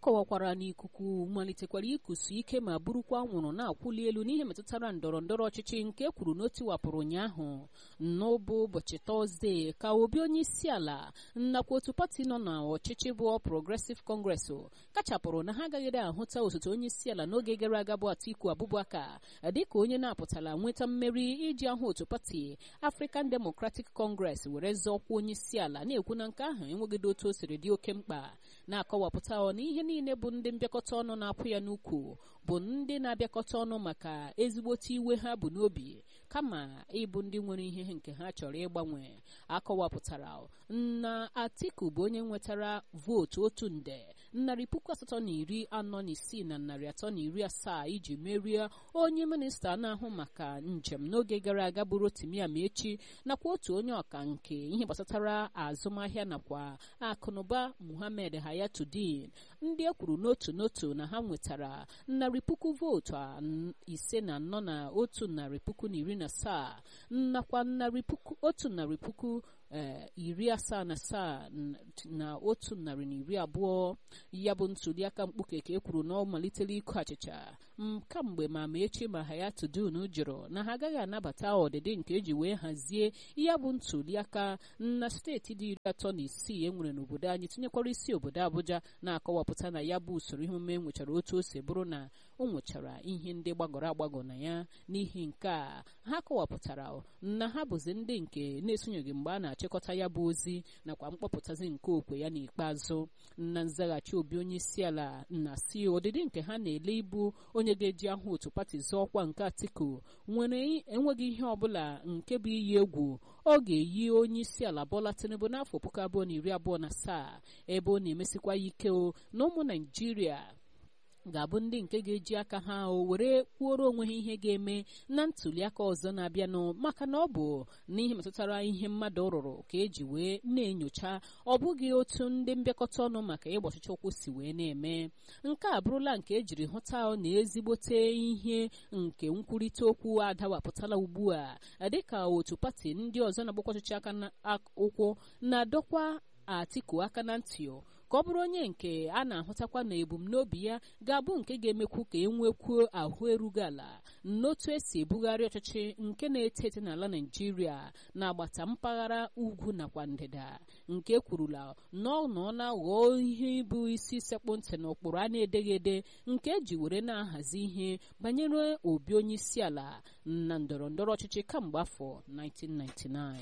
kọwakwara na ikuku malitekwara ikusu ike ma burukwa anwụrụ na-akwụli elu n'ihe metụtara ndọrọ ndọrọ ọchịchị nke kwuru na o tiwapụrụ ụnyaahụ n'ụbụ ụbọchị tọzdee ka obi onye isi ala nakwa otu pati nọ n'ọchịchị bụ Progressive Congress kachapụrụ na ha agaghịrị ahụta osote onye isi ala n'oge gara aga bụ Atiku Abubakar dịka onye na-apụtala nweta mmeri iji ahụ otu pati African Democratic Congress were zọọkwa onye isi ala na-ekwu na nke ahụ enweghịdo otu o siri dị oke mkpa na-akọwapụta na ihe niile bụ ndị mbịakọta ọnụ na-apụ ya n'ukwu bụ ndị na-abịakọta ọnụ maka ezigbote iwe ha bụ n'obi kama ịbụ ndị nwere ihe nke ha chọrọ ịgbanwe akọwapụtara na Atiku bụ onye nwetara vootu otu nde narị puku asatọ na iri anọ na isii na narị atọ na iri asaa iji merie onye minista na-ahụ maka njem n'oge gara aga bụ Rotimi Amaechi nakwa otu onye ọka nke ihe gbasatara azụmahịa nakwa akụnụba Muhammad Hayatuddin ndị e kwuru n'otu n'otu na ha nwetara narị puku vootu ise na anọ na otu narị puku na iri na asaa nakwa narị puku otu narị puku iri asaa na asaa na otu narị na iri abụọ ya bụ ntuliaka mkpuke ka e kwuru na ọ malitere ịkụ achịcha kamgbe ma Amaechi ma Hayatuddin jụrụ na ha agaghị anabata ọdịdị nke eji wee hazie ya bụ ntuliaka na steeti dị iri atọ na isii e nwere n'obodo anyị tinyekwara isi obodo Abuja na-akọwapụta na ya bụ usoro ihe omume nwechara otu o si bụrụ na o nwechara ihe ndị gbagọrọ agbagọ na ya n'ihi nke a ha kọwapụtara na ha bụzi ndị nke na-esonyeghị mgbe a na-achịkọta ya bụ ozi nakwa mkpọpụtazi nke okwe ya n'ikpeazụ na nzaghachi obi onye isi ala na si ọdịdị nke ha na-ele ibu onye ga-eji ahụ otu pati zọọkwa nke Atiku nwere enweghị ihe ọbụla nke bụ iyi egwu ọ ga-eyi onye isi ala Bola Tinubu n'afọ puku abụọ na iri abụọ na asaa ebe ọ na-emesikwa ike o na ụmụ Naijiria ga-abụ ndị nke ga-eji aka ha o were kwuoro onwe ha ihe ga-eme na ntuliaka ọzọ na-abịanụ maka na ọ bụ n'ihe metụtara ihe mmadụ rụrụ ka eji wee na-enyocha ọ bụghị otu ndị mbịakọta ọnụ maka ịgba ọchịchị ụkwụ si wee na-eme nke a bụrụla nke ejiri hụta na ezigbote ihe nke nkwurịta okwu adawapụtala ugbu a dịka otu pati ndị ọzọ na-agbakwa ọchịchị aka ụkwụ na-adọkwa Atiku aka na ntị ka ọ bụrụ onye nke a na-ahụtakwa na ebumnobi ya ga-abụ nke ga-emekwu ka e nwekwuo ahụ erughị ala n'otu esi ebugharị ọchịchị nke na-eto eto n'ala Naịjirịa na-agbata mpaghara ugwu nakwa ndịda nke kwurula na ọ nọ na-aghọọ ihe ịbụ isi sekpụ ntị na ụkpụrụ a na-edeghị ede nke eji were na-ahazi ihe banyere obi onye isi ala na ndọrọ ndọrọ ọchịchị kamgbe afọ 1999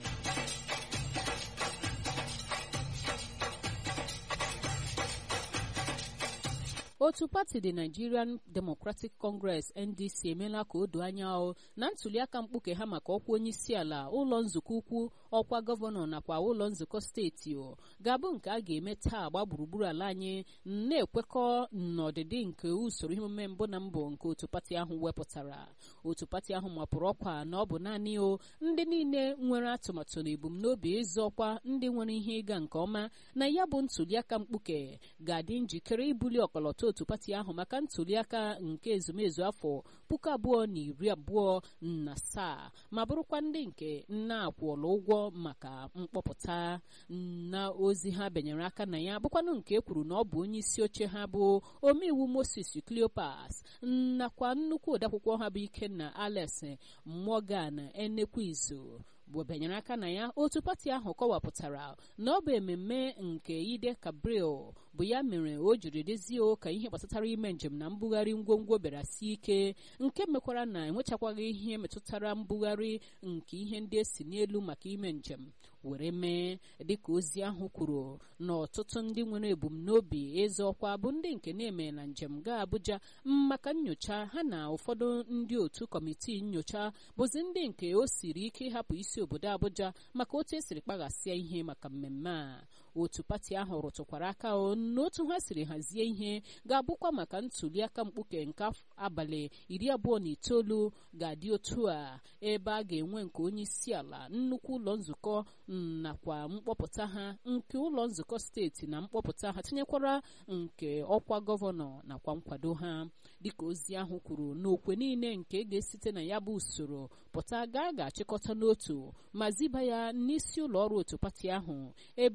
otu pati dị Nigerian Democratic Congress NDC emeela ka o doo anya o na ntuliaka mkpuke ha maka ọkwa onye isi ala ụlọ nzukọ ukwu ọkwa gọvanọ nakwa ụlọ nzukọ steeti o ga-abụ nke a ga-eme taa gba gburugburu ala anyị na-ekwekọ n'ọdịdị nke usoro ihe omume mbụ na mbụ nke otu pati ahụ wepụtara otu pati ahụ mapụrụ ọkwa na ọ bụ naanị o ndị niile nwere atụmatụ na ebumnobi ịzọ ọkwa ndị nwere ihe ịga nke ọma na ya bụ ntuliaka mkpuke ga-adị njikere ibuli ọkọlọtọ otu pati ahụ maka ntuliaka nke ezumezu afọ puku abụọ na iri abụọ na asaa ma bụrụkwa ndị nke na-akwụọla ụgwọ maka mkpọpụta na ozi ha benyere aka na ya bụkwanụ nke ekwuru na ọ bụ onye isi oche ha bụ omeiwu Moses Cleopas nakwa nnukwu odeakwụkwọ ha bụ Ikenna Alex Morgan Enekwizu bụ benyere aka na ya otu pati ahụ kọwapụtara na ọ bụ ememme nke Ide Gabriel bụ ya mere o jiri dezie ka ihe gbasatara ime njem na mbugharị ngwongwo bịara sie ike nke mekwara na enwechakwaghị ihe metụtara mbugharị nke ihe ndị esi n'elu maka ime njem were mee dịka ozi ahụ kwuru na ọtụtụ ndị nwere ebumnobi ịzọ ọkwa bụ ndị nke na-eme na njem gaa Abuja maka nyocha ha na ụfọdụ ndị otu kọmitii nyocha bụzi ndị nke o siri ike ịhapụ isi obodo Abuja maka otu esiri kpaghasịa ihe maka mmemme a otu pati ahụ rụtụkwara aka n'otu ha siri hazie ihe ga-abụkwa maka ntuliaka mkpuke nke abalị iri abụọ na itoolu ga-adị otu a ebe a ga-enwe nke onye isi ala nnukwu ụlọ nzukọ nakwa mkpọpụta ha nke ụlọ nzukọ steeti na mkpọpụta ha tinyekwara nke ọkwa gọvanọ nakwa nkwado ha dịka ozi ahụ kwuru n'okwe niile nke ga-esite na ya bụ usoro pụta gaa ga-achịkọta n'otu ma ziba ya n'isi ụlọ ọrụ otu pati ahụ ebe otu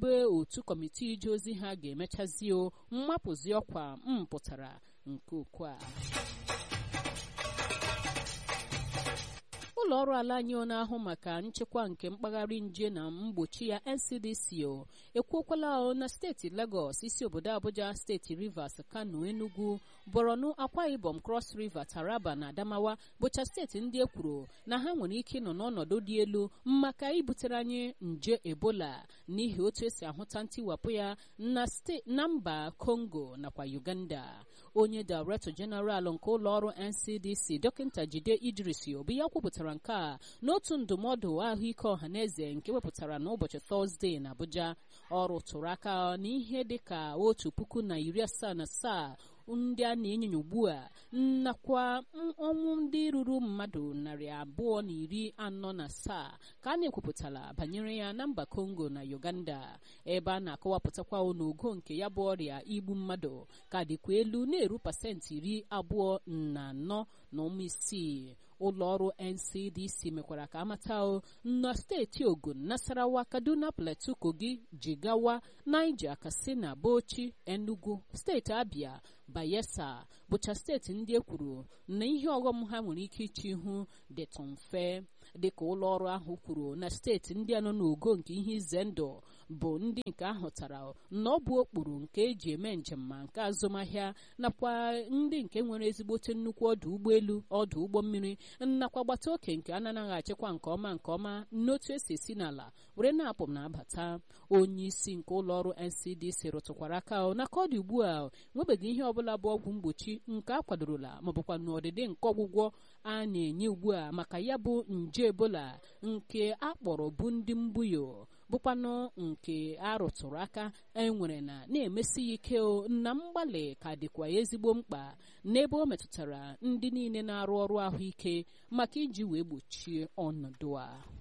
otu kọmitii ije ozi ha ga-emechazi o mmapụzi ọkwa mpụtara nke okwu a ụlọ ọrụ ala anyị na-ahụ maka nchekwa nke mpaghara nje na mgbochi ya ncdc o ekwuokwala na steeti lagos isi obodo abuja steeti rivers kano enugu borno akwa ibom cross river taraba na adamawa bụcha steeti ndị ekwuru na ha nwere ike ịnọ n'ọnọdụ dị elu maka ibutere anyị nje ebola n'ihi otu esi ahụta ntiwapụ ya na mba congo nakwa uganda onye director general nke ụlọ ọrụ ncdc dọkịta jide idris obi ya kwupụtara nke a n'otu ndụmọdụ ahụike ọhaneze nke wepụtara n'ụbọchị tọzdee na abuja ọrụ tụrụ aka n'ihe dịka otu puku na iri asaa na asaa ndị a na-enyonya ugbu a nakwa ọnwụ ndị ruru mmadụ narị abụọ na iri anọ na asaa ka a na-ekwupụtala banyere ya na mba kongo na uganda ebe a na-akọwapụtakwa n'ogo nke ya bụ ọrịa igbu mmadụ ka dịkwa elu na-eru pasentị iri abụọ na anọ na ụmụ isii ụlọ ọrụ ncdc mekwara ka amata na steeti ogun nasarawa kaduna plateau kogi jigawa niger katsina bauchi enugu steeti abia bayelsa bụcha steeti ndị e kwuru na ihe ọghọm ha nwere ike iche ihu dịtụ mfe dịka ụlọ ọrụ ahụ kwuru na steeti ndị a nọ n'ogo nke ihe ize ndụ bụ ndị nke ahụtara na ọ bụ okpuru nke eji eme njem ma nke azụmahịa nakwa ndị nke nwere ezigbote nnukwu ọdụ ụgbọelu ọdụ ụgbọ mmiri nakwa gbata oke nke a na-anaghị achịkwa nke ọma nke ọma n'otu esi esi n'ala were na-apụ m na-abata onye isi nke ụlọ ọrụ ncdc rụtụkwara aka na ka ọ dị ugbu a nwebeghị ihe ọbụla bụ ọgwụ mgbochi nke a kwadorola maọbụkwa n'ọdịdị nke ọgwụgwọ a na-enye ugbu a maka ya bụ nje ebola nke a kpọrọ bụ ndị mbuyo bụkwanụ nke arụtụrụ aka enwere na na-emesi ya ike na mgbalị ka dịkwa ezigbo mkpa n'ebe ọ metụtara ndị niile na-arụ ọrụ ahụike maka iji wee gbochie ọnọdụ a